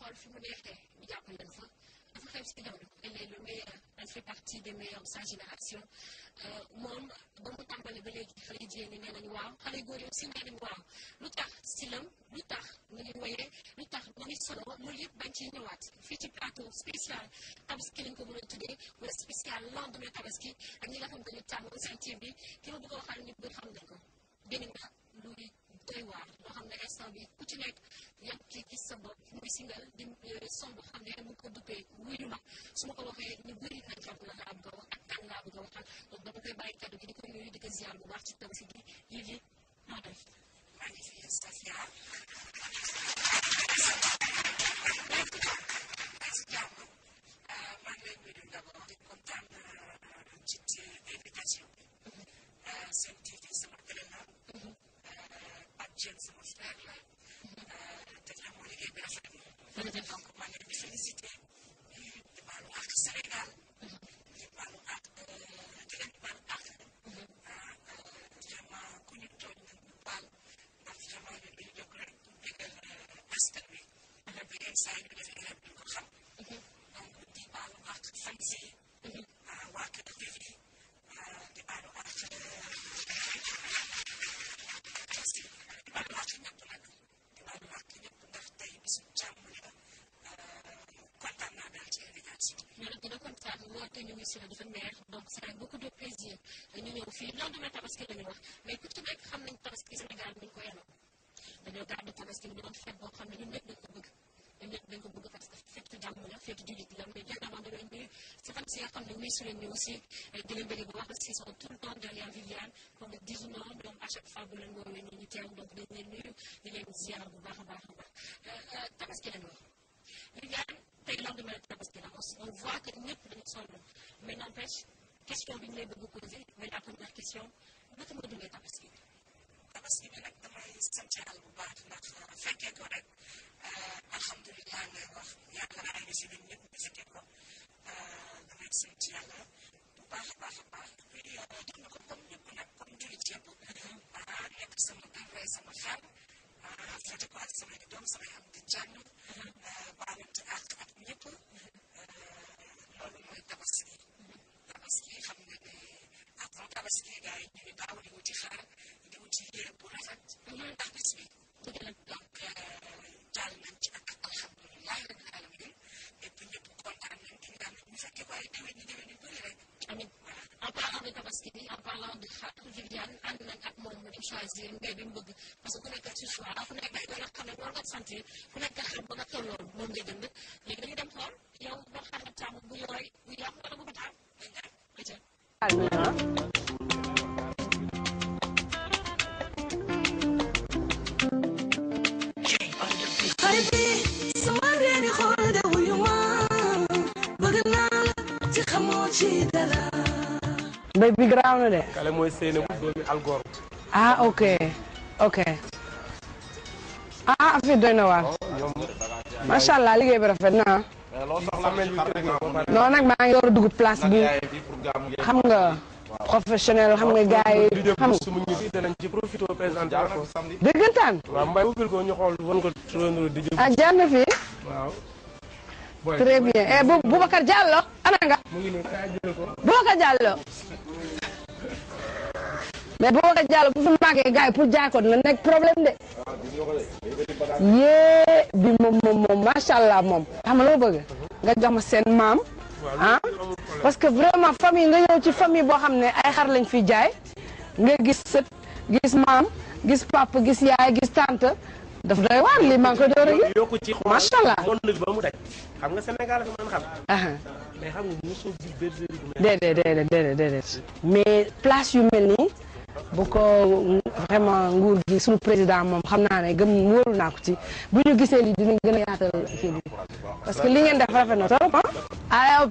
xool fi mu neexee ñu jàppale leen fa dafa xew si jamono elle est le meilleur elle fait partie des meilleurs de sa génération moom ba mu tàmbali ba léegi xale yu jigéen ñi nee nañu waaw xale yu góor yi aussi nee nañu waaw lu tax silam lu tax nu ngi woyee lu tax nu ngi solo loolu yëpp bañ ciy ñëwaat fii ci plateau spécial tabaski lañ ko mën a tuddee wala spécial lendemain tabaski ak ñi nga xam dañu tàmm seen team bi ki ma bëgg a waxal ñu bëri xam nañ ko génn na luy doy waar loo xam ne instant bi ku ci nekk yaa ngi gis sa bopp muy singal di son boo xam ne mu ngi ko duppee wuyu ma su ma ko waxee ñu bëri nañ xam la laa bëgg a wax ak kan laa bëgg a waxal donc dama koy bàyyi kaddu gi di ko nuyu di ko ziar bu baax ci tabaski gi yi li noo def maa ngi fi Stacia si jàmm maa ngi lay nuyu d'abord di kontaan ci ci invitation bi seen TV sama télé la Pape Dieng sama frère la te vraiment liggéey bi rafet na donc maa ngi leen di félicité di baalu àq Sénégal di baalu àq di leen baal àq vraiment ku ñu tooñ nañ ñu baal ndax vraiment ñun dañu jóg rek pour bégal askan wi bi yenn saa yi ñu defee erreur duñ ko xam donc di baalu àq fan si waa kër TV di baalu àq aussi di baalu àq ñëpp nag di baalu àq ñëpp ndax tey bisu jàmm la kontaan naa daal ci invitation ñu ne dina kontaan woote ñu ngi si la dafa neex donc c'est avec beaucoup de plaisir ñu ñëw fii lendemain tabaski la ñu wax mais ku ci nekk xam nañ tabaski Sénégal ni ñu ko yeloo dañoo gàddu tabaski bi doon fête boo xam ne ñun ñëpp dañ ko bëgg ñun ñëpp dañ ko bëgg parce que fête jàmm la fête jullit la mais bien avant de leen nuyu si fan si nga xam ne muy su leen ñu aussi di leen bëgg bu wax parce qu'ils sont tout le temps derrière Viviane comme le disent non ñoom à chaque fois bu leen woowee ñu ñu teew donc dañ leen nuyu di leen ziar bu baax a baax a baax tabaski la ñu wax Viviane tey lendemain tabaski la on voit que ñëpp dañu sonn mais n'empêche question bi ñu lay bëgg poser mais la première question naka nga dundee tabaski bi tabaski bi nag damay sant yàlla bu baax ndax fekkee ko rek alhamdulilah ngay wax yàlla ay na si ñun ñëpp ñu fekkee ko damay sant yàlla bu baax a baax a baax puis def na ko comme ñëpp nag comme jullit yëpp nekk sama kër rey sama xel fete ko ak samay doom samay am di jàmm baalante ak ak ñëpp loolu mooy tabaski tabaski xam nga ne avant tabaski gars yi ñu ngi daaw di wuti xaar di wuti yére bu rafet ndax bis bi donc jàll nañ ci ak alhamdulilah rabbil alamin et puis ñëpp kontaan nañ di ñaan ñu fekkee waaye déwén ñi déwén ñu bëri rek amiin en parlant de tabaski bi en parlant de xar Viviane ànd nañ ak moom mu dem choisir mbéy bi mu bëgg parce que ku nekk ci choix ku nekk da nga xam ne war nga sentir ku nekk xar ba nga tolloon moom nga jënd léegi dañu dem xool yow ba xar nga tàmm bu yooy bu yàqu wala bu ko taam dañ dem xarit bi sama reeni xool de wuyu ma bëgg naa la ci xamoo ci dara mbéy bi garaaw na de. kale mooy Seynabou doomi Algor. ah ok ok ah affaire doy na waar ñoom macha allah liggéey bi rafet na loo soxla mel bi tëgg na ko pare. non nag maa ngi door a dugg place bi xam nga professionnel xam nga gars yi di jëm xam nga su mu ñibbi danañ ci profité présenté ko. dëggantaan waaw mbay ubbil ko ñu xool wan ko turandoo di jëm. ah jaar na fi waaw. très bien eh Bu Boubacar Diallo ana nga mu ngi nii kaay jël ko. Boubacar Diallo mais Boubacar Diallo bu fi màggee gars yi pour jaay ko dina nekk problème de yee bi moom moom moom macha allah moom xam nga loo bëgg nga jox ma seen maam ah parce que vraiment famille nga ñëw ci famille boo xam ne ay xar lañ fi jaay nga gis sët gis maam gis papa gis yaay gis tante daf doy waar lii maa ngi koy door a gis yokku ci xool macha allah monde bi ba mu daj. xam nga Sénégal dafa mën xam. ah mais xam nga mosoo gis bergerie bu mel. déedéet déedéet déedéet déedéet mais place yu mel nii bu ko vraiment nguur gi suñu président moom xam naa ne gëm wóolu naa ko ci bu ñu gisee lii dinañ gën a yaatal kii bi parce que li ngeen def rafet na trop ah. aywa.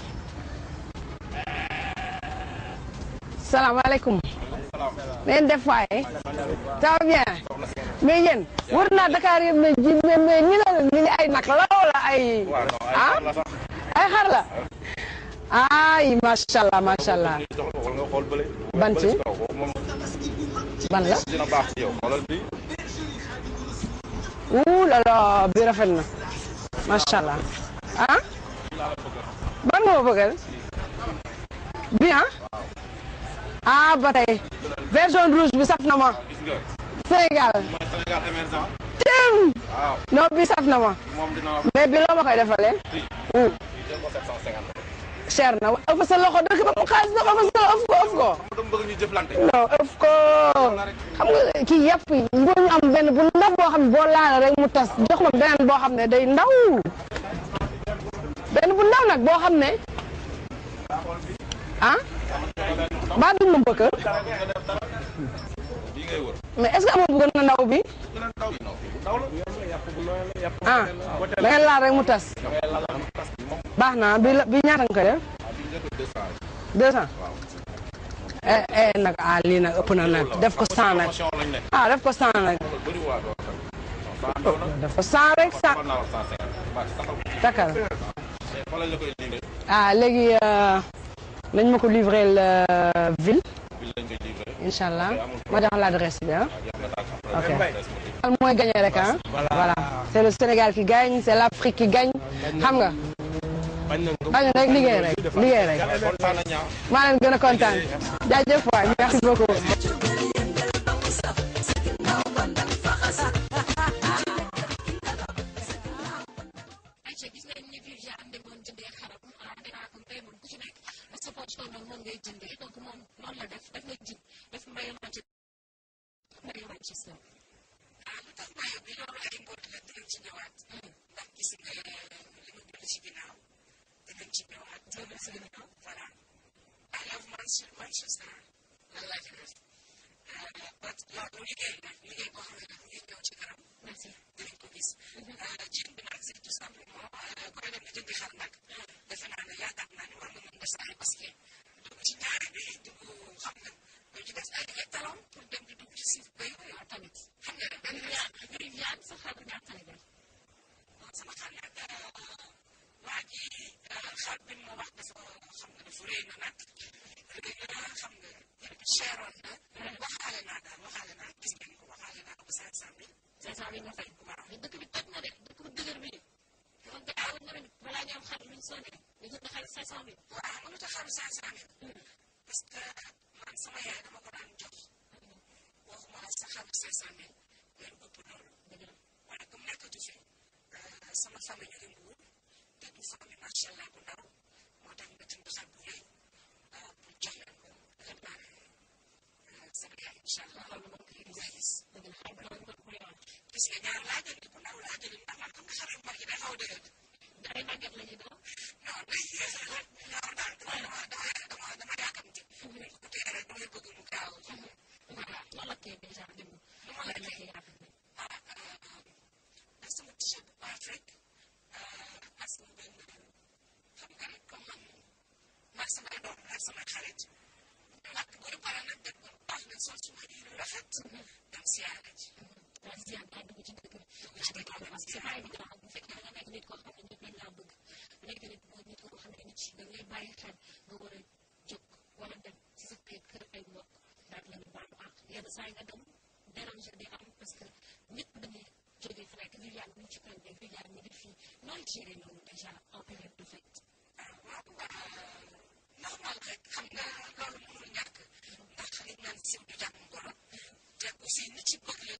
salaamaaleykum. ngeen def waaye. ça va bien. mais yéen wër naa Dakar yëpp mais ji mais mais ñi la ni ngi ay nag la wala ay. ah ay xar la. ay macha allah macha allah. ban ci ban la. wuu la la bi rafet na. macha allah ah ban nga ma bëggal bi ah ah ba tey version rouge bi saf na ma gis nga Sénégal mooy Sénégal émergent tim waaw non bi saf na ma moom dina la mais bi loo ma koy defalee Hmm. jël ko 750 cher na ëpp sa loxo dëkk ba mu xaalis ba ëpp sa ëpp ko ëpp ko xam nga dama bëgg ñu jëflante non ëpp ko xam nga kii yàpp yi ngoo ñu am benn bu ndaw boo xam ne boo laala rek mu tas jox ma beneen boo xam ne day ndaw benn bu ndaw nag boo xam ne ah baa duñ ma bëgg bii ngay wër mais est-ce que amoo bu gën a ndaw bi gën a ndaw bi non bu ndaw la ah da ngay laal rek mu tas da ngay laal am tas bi moom baax na bi la bi ñaata nga ko def ah bii nga ko 200 deux cent waaw eh eh nag ah lii nag ëpp na nag def ko cent nag promotion lañ ne ah def ko cent nag loolu bëri waa doo xam non saa ndaw na def ko cent rek cent xool naa wax 150 baax saxal takkal mais fa lañ la koy livré ah léegi euh, nañ ma ko livrer la ville bi lañ koy livré incha allah ma jox l'adresse bi ah ak yaa nga tàgg Ok. après adresse mo al mooy gagné rek ah voilà c'est le Sénégal qui gagne c'est l'Afrique qui gagne xam nga bañ nañ ko bañ rek liggéey rek liggéey rek kontaan na ñaa maa leen gën a kontaan jaajëf waay merci beaucoup ayca gis nañ ni Viviane demoon jëndee xaram ah dinaa ko mbay moom ku ci nekk sa poche tonton moom ngay jëndee donc moom noonu la def daf la jin daf mayo manci mayo manci sa ah lu tax mayo bi loolu ay mbóot la dinañ ci ñëwaat ndax gis nga li mu bind ci ginnaaw dinañ ci ñëwaat loolu si ginnaaw voilà I love Manchester Manchester lan laa ci def but loolu liggéey la liggéey boo xam ne mu ngi ñëw ci kanam merci dinañ ko gis jën bi nag c'est tout simplement koy dem di jëndi xar nag defe naa ne yaakaar naa ne war nga mën def sa ay basket dugg ci ñaari bi dugg xam nga dañ ci def ay ay talon pour dem di dugg ci suuf bay yow tamit xam nga ne benn Viviane Viviane sa xaru ñaata la def sama xar nag waa ji xar bi ma wax dafa xam nga dafa rëy na nag rëy na xam nga cheroon na waxaale naa daal waxaale naa gis ngeen ko waxaale naa ko cinq cent mille cinq cent mille nga fay waaw mais dëkk bi toj na de dëkk bu dëgër bi kon de awoon na ren balaa ñu am xar luñ sonné ñu jënd xar cinq cent mille waaw xam nga lu tax xaru cinq cent mille parce que man sama yaay dama ko daan jox waxuma la sa xaru cinq cent mille mais lu ëpp loolu dëgg la waaye comme nekkatu fi sama famille ñu ngi mbuur te du famille macha allah bu ndaw moo tax nga jënd xar bu rëy pour jox leen ko xam naa ne sama yaay incha allah loolu moom koy nga gis dëgg la xar bu ndaw nga ko yoon gis nga ñaar laa jënd bu ndaw laa jënd ndax man xam nga xar yu mag yi day xaw a dëgër ay màgget la ñuy doon non day yéex a ñaar daal dama dama dama dama yàkkamti ko tee rek damay bëgg mu gaaw voilà loolu la kay déjà démb lu ma la la joxe joxe yaatu bi ak sama t-shirt bu baax rek ak sama benn xam nga rek comme man maag samay doom ak samay xarit ak bu ñu pare nag def ba baax nañ sol suma yére yu rafet dem siyaare ji waaw si yàlla dugg ci dëkk bi ci dëkk bi parce que c'est pas évident bu fekkee nga nekk nit koo xam ne ñëpp dañ laa bëgg nekk nit boo nit koo xam ne nit da ngay bàyyi xel nga war a jóg war a dem ci sa kër kër ay mbokk daal la ñu baalu ak yenn saa yi nga dem déranger di am parce que nit dañuy jógee fu nekk Viviane ñu ci koñ bi Viviane ñu ngi fii nooy gérer loolu déjà en période de fête waaw normal rek xam nga loolu mënul ñàkk ndax li naan siw du jàmm ngoro te aussi nit ci bëgg la